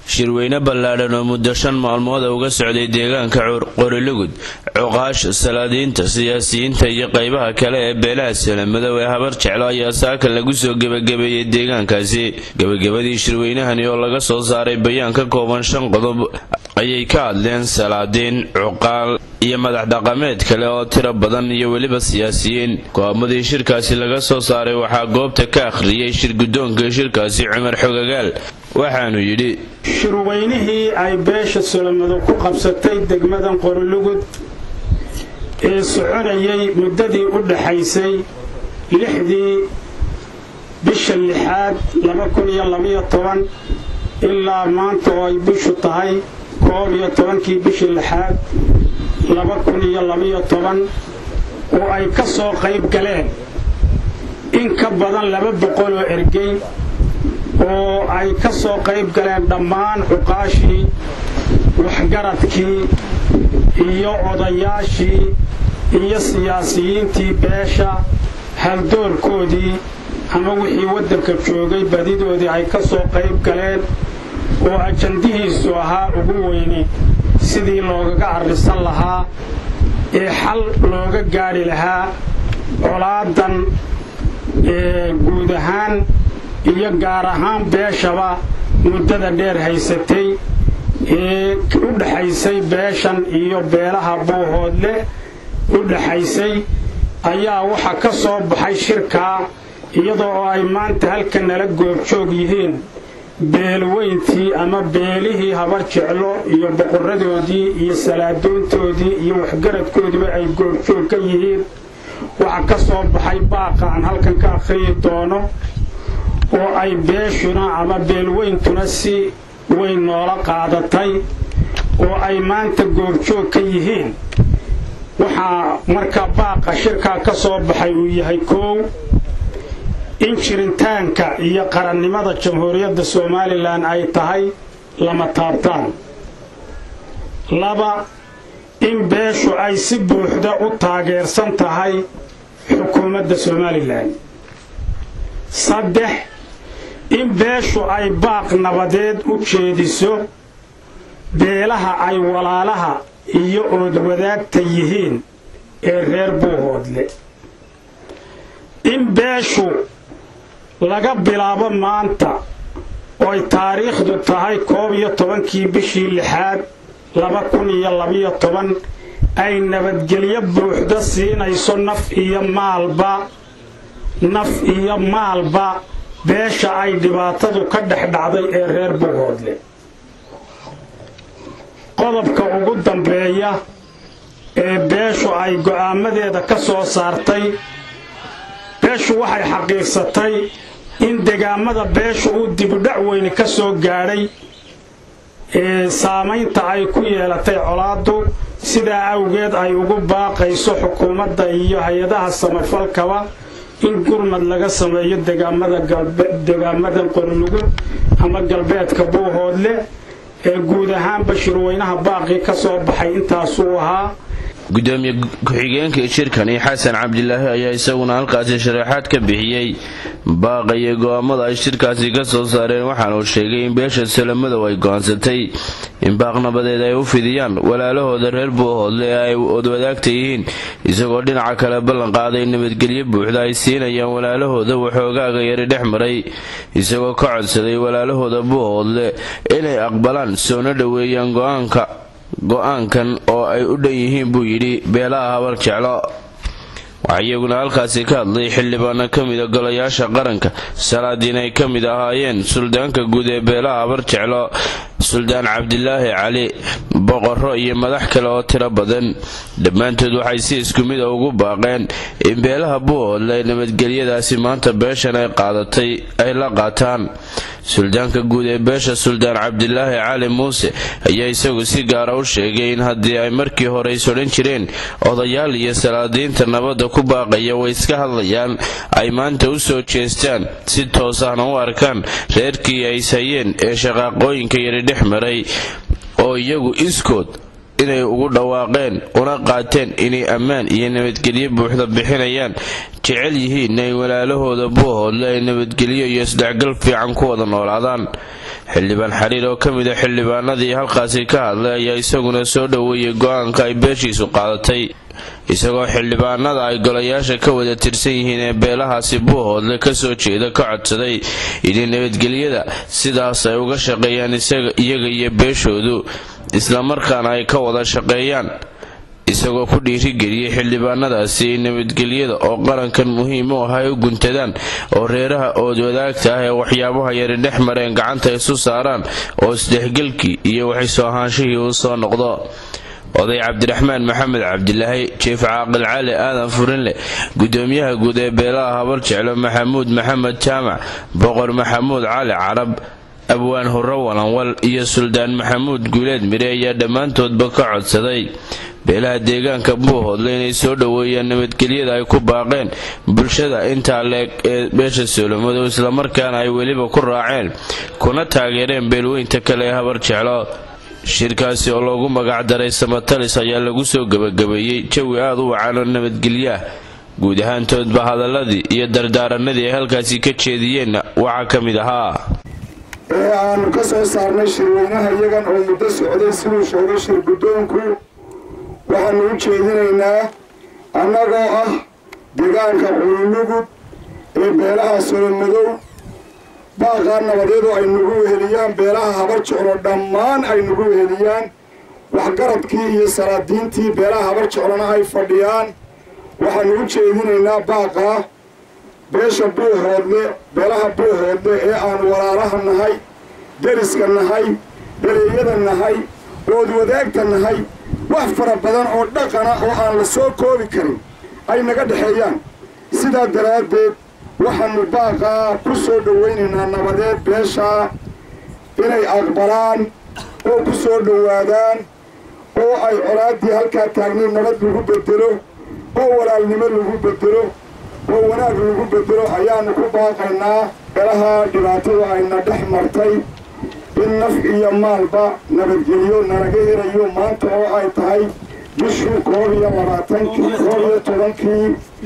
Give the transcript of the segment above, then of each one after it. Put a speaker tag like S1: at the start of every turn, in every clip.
S1: shirweyne ballaadhan oo muddo shan maalmooda uga socday deegaanka qorilugud cuqaasha salaadiinta siyaasiyiinta iyo qaybaha kale ee beelaha salamadow ee habar jeclo ayaa saaka lagu soo gebagabeeyey deegaankaasi gebagabadii shirweynahani oo laga soo saaray bayaan ka kooban shan qodob ayay ka hadleen salaadiin cuqaal iyo madax dhaqameed kale oo tiro badan iyo weliba siyaasiyiin go-aamadii shirkaasi laga soo saaray waxaa goobta ka akhriyey shirguddoonka shirkaasi cumar xogagaal waxaanu yidhi
S2: shirweynihii ay beesha solomadow ku qabsatay degmadan qorilugud ee soconayay muddadii u dhaxaysay lixdii bisha lixaad ilaa maanta oo ay bishu tahay koob iyo tobankii bishii lixaad oo ay ka soo qayb galeen in ka badan laba boqol oo ergey oo ay ka soo qayb galeen dhammaan cuqaashii waxgaradkii iyo odayaashii iyo siyaasiyiintii beesha haldoorkoodii ama wixii waddanka joogay badidoodii ay ka soo qayb galeen oo ajandihiisu ahaa ugu weyne sidii loogaga arrisan lahaa ee xal looga gaadhi lahaa colaadan guud ahaan iyo gaar ahaan beeshaba muddada dheer haysatay ee u dhaxaysay beeshan iyo beelaha buuhoodle u dhaxaysay ayaa waxa ka soo baxay shirkaa iyadoo oo ay maanta halka nala goobjoog yihiin beelweyntii ama beelihii habar jeclo iyo boqoradoodii iyo salaadoontoodii iyo waxgaradkoodiiba ay goobjoog ka yihiin waxa ka soo baxay baaqa aan halkan ka akhriyi doono oo ay beeshuna ama beelweyntuna si weyn noola qaadatay oo ay maanta goobjoog ka yihiin waxaa marka baaqa shirkaa ka soo baxay uu yahay koow in jiritaanka iyo qarannimada jamhuuriyadda somalilan ay tahay lama taabtaan laba in beeshu ay si buuxda u taageersan tahay xukuumadda somalilan saddex in beeshu ay baaq nabadeed u jeediso beelaha ay walaalaha iyo oodwadaagta yihiin ee reer buuhoodle in beeshu laga bilaabo maanta ooy taariikhdu tahay koob iyo tobankii bishii lixaad laba kun iyo labiyo toban ay nabadgelyo buuxda siinayso naf iyo maalba naf iyo maalba beesha ay dhibaatadu ka dhex dhacday ee reer buuhoodle qodobka ugu dambeeya ee beeshu ay go'aamadeeda ka soo saartay beeshu waxay xaqiiqsatay in degaamada beeshu uu dibudhac weyni ka soo gaadhay ee saamaynta ay ku yeelatay colaaddu sidaa awgeed ay ugu baaqayso xukuumadda iyo hay-adaha samafalkaba in gurmad laga sameeyo degaamadan qorilugud ama galbeedka buuhoodle ee guud ahaanba shirweynaha baaqii ka soo baxay intaasuu ahaa
S1: gudoomiye ku-xigeenka shirkani xasan cabdilaahi ayaa isaguna halkaasi sharaexaad ka bixiyey baaqa iyo go-aamada ay shirkaasi ka soo saareen waxaana uu sheegay in beesha salamadow ay go-aansatay in baaq nabadeed ay u fidiyaan walaalahooda reer buuhoodle ee ay odwadaagta yihiin isagoo dhinaca kale ballan qaaday nabadgelyo buuxda ay siinayaan walaalahooda waxoogaaga yari dhex maray isagoo ka codsaday walaalahooda buuhoodle inay aqbalaan soona dhoweeyaan go-aanka go-aankan oo ay u dhan yihiin buu yidhi beelaha habar jeclo waxaa iyaguna halkaasi ka hadlay xildhibaano ka mida golayaasha qaranka salaadiin ay ka mid ahaayeen suldaanka guud ee beelaha habar jeclo suldaan cabdilaahi cali boqorro iyo madax kale oo tiro badan dhammaantood waxay si isku mid a ugu baaqeen in beelaha buuhoodle nabadgelyadaasi maanta beeshan ay qaadatay ay la qaataan suldaanka guud ee beesha suldaan cabdilaahi cali muuse ayaa isagu si gaara u sheegay in haddii ay markii hore is odhan jireen odayaal iyo salaadiinta nabadda ku baaqaya way iska hadlayaan ay maanta u soo jeestaan si toos ahna u arkaan reerkii ay ishayeen ee shaqaaqooyinka yari dhex maray oo iyagu iskood inay ugu dhawaaqeen una qaateen inay ammaan iyo nabadgelyo buuxda bixinayaan jecel yihiin inay walaalahooda buuhoodle ay nabadgelyo iyo isdhexgal fiican ku wada noolaadaan xildhibaan xariir oo ka mid a xildhibaanadii halkaasi ka hadlay ayaa isaguna soo dhoweeyey go-aanka ay beeshiisu qaadatay isagoo xildhibaanada ay golayaasha ka wada tirsan yihiin ee beelahaasi buuhoodle kasoo jeeda ka codsaday inay nabadgelyada sidaas ay uga shaqeeyaan iyaga iyo beeshoodu islamarkaana ay ka wada shaqeeyaan isagoo ku dhiirigeliyey xildhibaanadaasi ay nabadgelyada oo qarankan muhiim u ah ay u guntadaan oo reeraha ood wadaagta ah ee waxyaabaha yari dhex mareen gacanta isu saaraan oo isdhexgelkii iyo waxisoo ahaanshihii uu soo noqdo oday cabdiraxmaan maxamed cabdilaahi jief caaqil cali aadan furinleh gudoomiyaha guud ee beelaha habar jeclo maxamuud maxamed jaamac boqor maxamuud cali carab abwaan hurro walanwal iyo suldaan maxamuud guuleed mire ayaa dhammaantoodba ka codsaday beelaha deegaanka buuhoodle inay soo dhoweeyaan nabadgelyada ay ku baaqeen bulshada intaa leeg ee beesha soolomadow islamarkaana ay weliba ku raaceen kuna taageereen beelweynta kale ee habar jeclo shirkaasi oo loogu magacdaray samatalis ayaa lagu soo gebagabeeyey jawi aada u wacan oo nabadgelyaah guud ahaantoodba hadaladii iyo dardaaranadii ay halkaasi ka jeediyeenna waxaa ka mid ahaa
S3: ee aanu ka soo saarnay shirweynaha iyagan oo muddo socday siduu sheegay shir guddoonku waxaanu u jeedinaynaa annagoo ah deegaanka cululugud ee beelaha solomadow baaqaa nabadeedu ay nagu weheliyaan beelaha habar jeclo dhammaan ay nagu weheliyaan waxgaradkii iyo salaadiintii beelaha habar jeclona ay fadhiyaan waxaanu u jeedinaynaa baaqaa beesha buuhoodle beelaha buuhoodle ee aanu walaalaha nahay deriska nahay beleeyada nahay ood wadaagta nahay wax fara badan oo dhaqana oo aan la soo koobi karin ay naga dhexeeyaan sidaa daraaddeed waxaanu baaqaa ku soo dhowaynaynaa nabadeed beeshaa inay aqbalaan oo ku soo dhowaadaan oo ay colaaddii halkaa taagnayd nabad lagu bedelo oo walaalnimo lagu bedelo oo wanaag lagu bedelo ayaanu ku baaqaynaa beelaha dhibaatadu ayna dhex martay in naf iyo maalba nabadgelyo nalaga helayo maanta oo ay tahay bishii koob iyo labaatankii koob iyo tobankii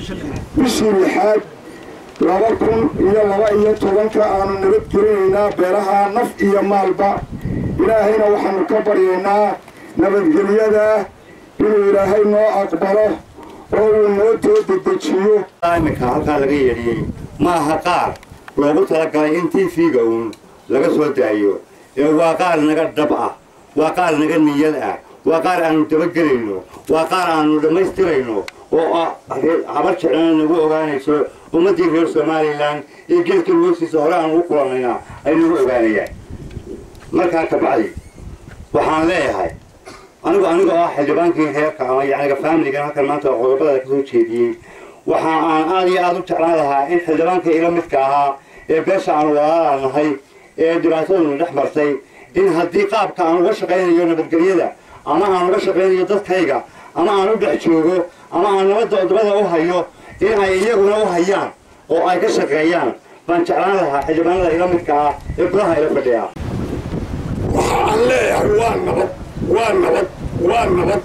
S3: bishii lixaad laba kun iyo laba iyo tobanka aanu nabadgelinaynaa beelaha naf iyo maalba ilaahayna waxaanu ka baryaynaa nabadgelyada inuu ilaahay noo aqbalo oo uu noo too dedejiyo
S4: iminka halkaa laga yeedhiyey ma aha qaar loogu talagalay in t v-ga uun laga soo daayo ee waa qaar naga dhab ah waa qaar naga niyad ah waa qaar aanu dabagelayno waa qaar aanu dhammaystirayno oo ah habar jeclana nagu ogaanayso ummaddii reer somalilan iyo geedka hoostiisa hore aanu u kulanayna ay nagu ogaanayaan markaa kabacdi waxaan leeyahay anigu anigoo ah xildhibaankii reerka ama yacniga faamiligan halkan maanta qodobada ka soo jeediyey waxa aan aada iyo aada u jeclaan lahaa in xildhibaanka ila midka ahaa ee beesha aanu walaala nahay ee dhibaataduna dhex martay in haddii qaabka aan uga shaqaynayo nabadgelyada ama aan uga shaqaynayo dadkayga ama aan u dhex joogo ama aan nabadda odobada u hayo in ay iyaguna u hayaan oo ay ka shaqeeyaan baan jeclaan lahaa xildhibaanada ila midka ah ee golaha ila fadhiya
S3: waxa aan leeyahay waa nabad waa nabad waa nabad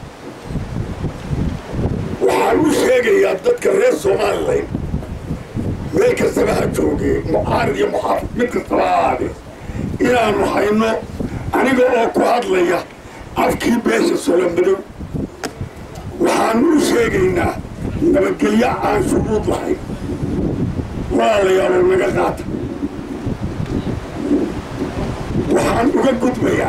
S3: waxaan u sheegayaa dadka reer somalilan meel kastaba ha joogee mucaarid iyo muxaafid mid kastaba ha ahaadee inaannu hayno aniga oo ku hadlaya afkii beesha solomadow waxaannu u sheegaynaa nabadgelyo aan shuruud lahayn walaalayaalow naga qaata waxaan uga gudbayaa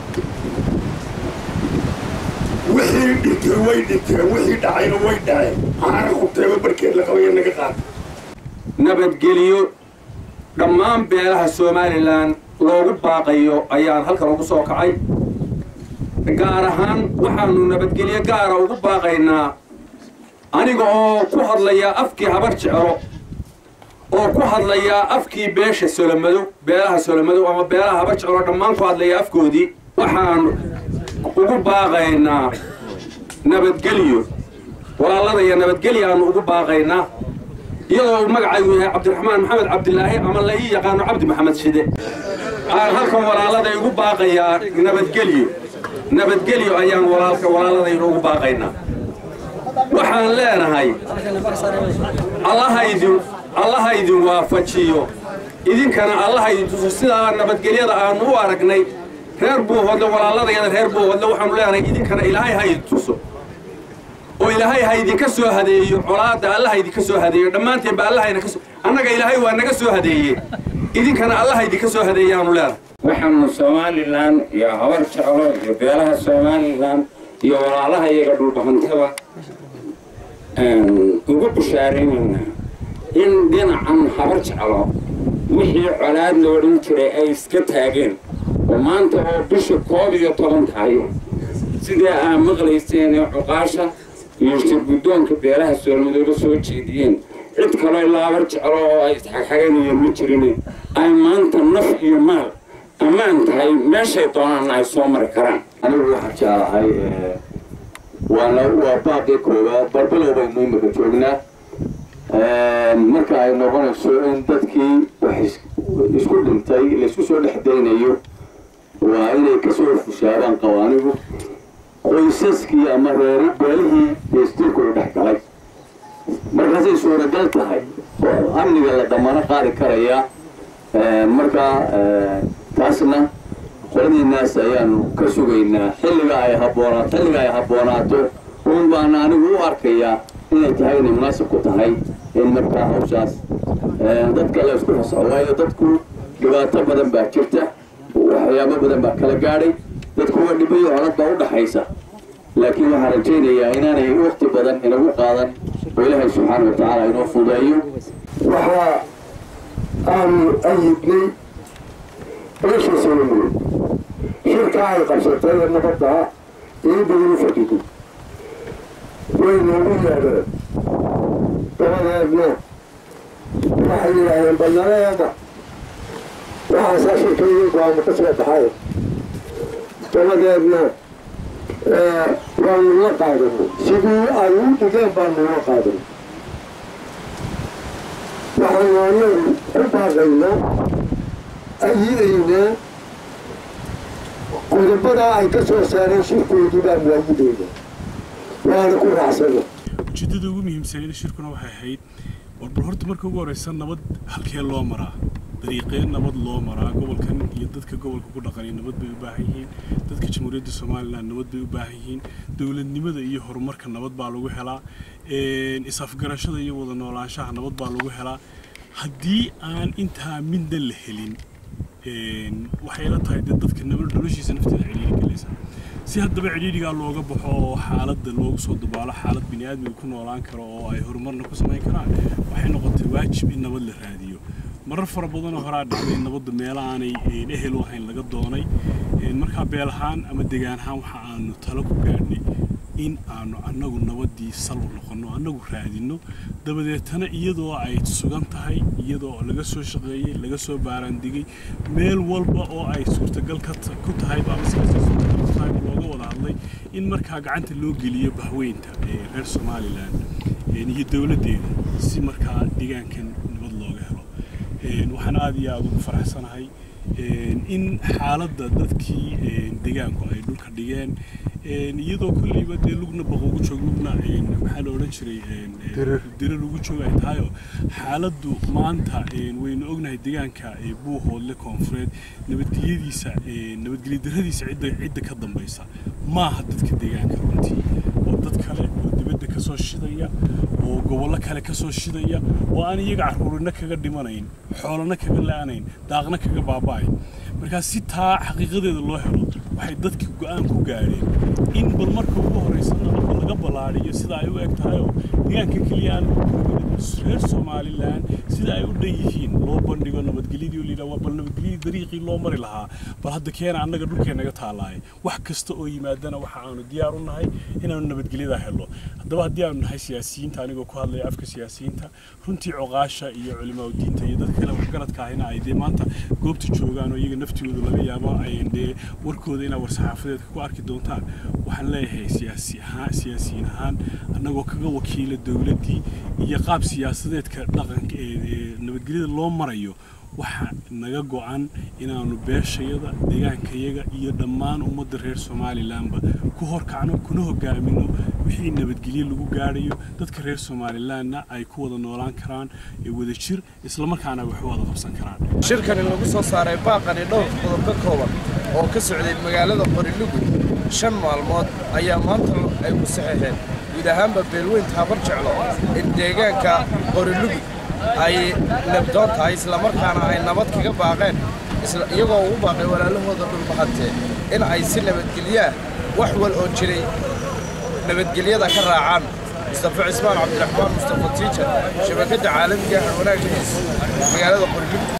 S3: wixii dhintay way dhinteen wixii dhacayna way dhaceen caana khubteeba barkeed la qabaya naga qaata
S5: nabadgeliyo dhammaan beelaha somalilan loogu baaqayo ayaan halkan ugu soo kacay gaar ahaan waxaanu nabadgelyo gaara ugu baaqaynaa aniga oo ku hadlaya afkii habar jeclo oo ku hadlaya afkii beesha solomadow beelaha solomadow ama beelaha habar jeclo dhammaan ku hadlaya afkoodii waxaan ugu baaqaynaa nabadgelyo walaalada iyo nabadgelyo aanu ugu baaqaynaa iyadoo uu magacaygu yahay cabdiraxmaan maxamed cabdilaahi ama la ii yaqaano cabdi maxamed shide aan halkan walaaladay ugu baaqayaa nabadgelyo nabadgelyo ayaan walaalka walaaladayna ugu baaqaynaa waxaan leenahay allaha idin allaha idin waafajiyo idinkana allaha idin tuso sidaa nabadgelyada aanu u aragnay reer buuhodle walaaladayada reer buuhodle waxaanu leenahay idinkana ilaahay ha idin tuso oo ilaahay ha idinka soo hadeeyo colaadda allaha idinka soo hadeeyo dhammaanteenba allahayna ka soo annaga ilaahay waa naga soo hadeeye idinkana allaha idinka soo hadeeyaanu leenahay
S6: waxaanu somalilan iyo habar jeclo iyo beelaha somalilan iyo walaalaha iyaga dhulbahantaba ugu bushaaraynaynaa in dhinacan habar jeclo wixii colaad loo dhan jiray ay iska taageen oo maanta oo bisha koob iyo toban tahay sidii aa maqlayseen ee cuqaasha iyo shirguddoonka beelaha soolmadooba soo jeediyeen cid kaloo ilaa habar jeclo oo ay isxagxaganayeen ma jirin ay maanta naf iyo maal ammaan tahay meeshay doonaanna ay soo mari karaan
S7: anigu waxaan jeclahay waana waa baaqii koowaad barbilow baynu imika joognaa marka ay noqonayso in dadkii wax isku dhintay laysku soo dhex daynayo waa inay kasoo fushaadaan qawaanigu qoysaskii ama reeri beelihii deestiirku u dhex galay markaasay suuragal tahay oo amniga la damano qaadi karayaa markaa taasna qoladiinaas ayaanu ka sugaynaa xilliga ay habboonaato xilliga ay habboonaato uun baana anigu u arkayaa inay tahay inay munaasib ku tahay in markaa hawshaas dadka la isku fasaxo waayo dadku dhibaato badan baa jirta waxyaabo badan baa kala gaadhay dadku waa dhibayo colad baa u dhaxaysa laakiin waxaan rajaynayaa inaanay waqti badan inagu qaadan oo ilaahay subxaana wa tacaala inoo fudeeyo
S3: waxaa aanu ayidnay beesha solomon shirka ay qabsatay ee nabadda iibadinu fadhido way noogu yeedheen dabadeedna waxay yidhaaheen balnaleeda waxaasaa shirkayga go-aamo ka soo baxay dabadeedna waanu la qaadanay sidii ay u dhigeen baanu la qaadanay waxaanu anagu u baaqaynaa ayidaynaa qodobadaa ay ka soo saareen shirkoodii baan waayidayna waana ku raacsana
S8: ujeeddada ugu muhiimsaneed shirkuna waxay ahayd warbal horta marka ugu horreysa nabad halkee loo maraa dariiqee nabad loo maraa gobolkan iyo dadka gobolka ku dhaqanay nabad bay u baahan yihiin dadka jamhuuriyadda somalilan nabad bay u baahan yihiin dowladnimada iyo horumarka nabad baa lagu helaa is-afgarashada iyo wada noolaanshaha nabad baa lagu helaa haddii aan intaa midna la helin waxay la tahay dee dadka noloshiisa nafteeda cidhiiri galaysa si haddaba cidhiidhigaa looga baxo oo xaaladda loogu soo dabaalo xaalad bini aadmiga ku noolaan karo oo ay horumarna ku samayn karaan waxay noqotay waajib in nabad la raadiyo marar fara badanoo horaa dhacday nabadda meelo aanay ehel u ahayn laga doonay markaa beel ahaan ama degaan ahaan waxa aanu talo ku gaadhnay in aanu annagu nabaddii sal u noqonno annagu raadinno dabadeetana iyadoo ay sugan tahay iyadoo laga soo shaqeeyey laga soo baaraandigay meel walba oo ay suurtagal ku tahay ama siyaasa suurtagal ku tahay looga wada hadlay in markaa gacanta loo geliyo bahweynta ee reer somalilan iyo dowladdeeda si markaa deegaankan nabad looga helo waxaan aada iyo aada ugu faraxsanahay in xaaladda dadkii deegaanku ay dhulka dhigeen iyadoo kolleyba dee lugna baqogu joog lugna maxaa la odhan jiray dira lagu joog ay tahayoo xaaladdu maanta waynu ognahay deegaanka buuhoodle koonfureed nabadgelyadiisa nabadgelyo darradiisa cidda cidda ka dambaysa maaha dadka deegaanka runtii oo dad kale oo dibadda ka soo shidaya oo gobollo kale ka soo shidaya oo aan iyaga carruurina kaga dhimanayn xoolana kaga la-anayn daaqna kaga baaba'ayn markaa si taa xaqiiqadeeda loo helo waxay dadka go-aan ku gaadheen in bal marka ugu horreysa nabadda laga ballaadhiyo sida ay u eg tahayoo deegaanka keliya aan reer somalilan sida ay u dhan yihiin loo bandhigo nabadgelyadii oo layidhaha bal nabadgelyadii dariiqii loo mari lahaa bal hadda keena annaga dhulkeennaga taalaay wax kasta oo yimaadana waxa aanu diyaar u nahay inaanu nabadgelyadaa helo haddaba haddii aanu nahay siyaasiyiinta anigoo ku hadlaya afka siyaasiyiinta runtii coqaasha iyo culimaa diinta iyo dadka kale waxgaradka ahina ay dee maanta goobta joogaan oo iyaga naftooda laga yaabo ay dee warkooda inaa war-saxaafadeedka ku arki doontaan waxaan leeyahay siyaasi ahaan siyaasiyiin ahaan annagoo kaga wakiila dowladdii iyo qaab siyaasadeedka dhaqanka ee nabadgelyada loo marayo waxaa naga go-an inaannu beeshayada deegaankayaga iyo dhammaan ummadda reer somalilanba ku horkacno kuna hogaamino wixii nabadgelye lagu gaadhayo dadka reer somalilanna ay ku wada noolaan karaan ee wada jir islamarkaana wax u wada qabsan karaan
S9: shirkani lagu soo saaray baaqani dhowr qodob ka kooban oo ka socday magaalada qorilugud shan maalmood ayaa maanta ay ku saxeexeen guud ahaanba beelweynta habar jeclo in deegaanka qorilugud ay nabdoon tahay islamarkaana ay nabad kaga baaqeen iyagoo ugu baaqay walaalahooda dhulbahantee in ay si nabadgelyaah wax wal oo jiray nabadgelyada ka raacaan mustafa cismaan cabdiraxmaan mustafa tiijar shabakadda caalamiga ah wanaaggiis magaalada qorilugud